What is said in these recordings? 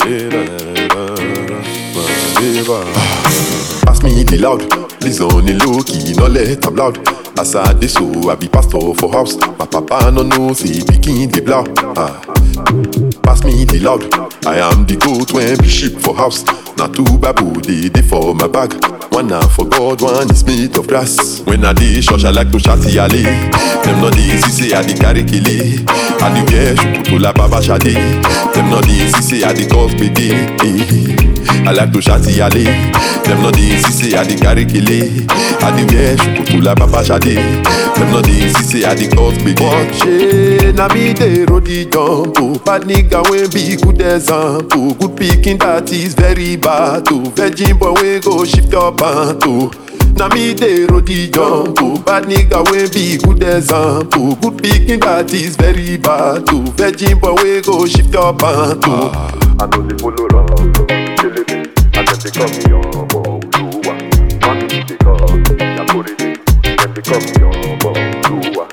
Pass me the loud, please on the low key, no let am loud. As I dey so, I be pastor for house. My papa no know say pikin dey blow. Ah. Pass me the loud, I am the goat when be sheep for house. Na two babu dey dey for my bag. One na for God, one is made of grass. When I dey church, I like to shout yale. Them no dey see say I dey carry kele. I dey wear shukutu la baba shade. Them no dey see say I dey cause gbege. Eh. I like to shout yale. Them no dey see say I dey carry kele. I dey wear shukutu la baba shade. Them no dey see say I dey cause gbege. But shey na me dey roll the jump oh. Bad nigga wey be good example. Good pikin that is very bad oh. Virgin boy wey go shift your pant oh. Na me dey roll the jump oh. Bad nigga wey be good example. Good pikin that is very bad oh. Virgin boy wey go shift your pant oh. I know they follow wrong, killing me. And then they call me on Oluwa. Money because I'm putting it. Then they call me on Oluwa.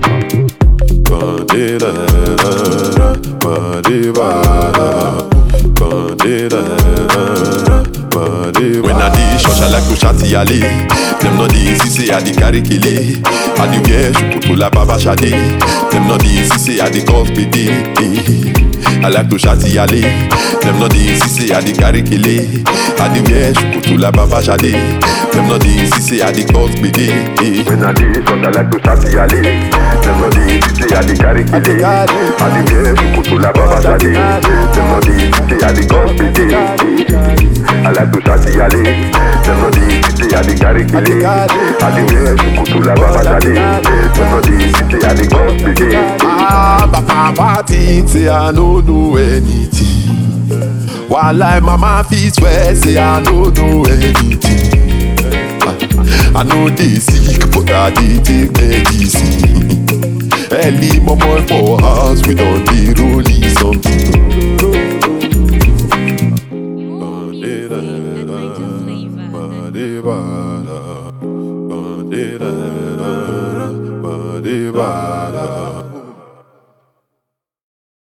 Ba-de-da-da-da, ba-de-ba-da, ba-de-da-da-da, ba-de-ba. When I dey church, I like to shout yale. Them no dey see say I dey carry kele. I dey wear shukutu la baba shade. Them no dey see say I dey cause gbege. Eh. I like to shout yale. Them no dey see say I dey carry kele. I dey wear shukutu la baba shade. Them no dey see say I dey cause gbege. Eh. When I dey short, I like to shout yale. Them no dey say I dey carry kele. I dey wear shukutu la baba shade. Them no dey say I dey cause pity. I like to shout yale. Them no dey say I dey carry kele. I dey wear shukutu la baba shade. Them no dey say I dey cause pity. Ah, my papa think say I no know anything. While like mama fit swear say I no know anything. Ah, I know they sick, but I dey take medicine. Early mama for house, we don't be rolling something. More music at NigerFlavor. Ba-de-ba-da.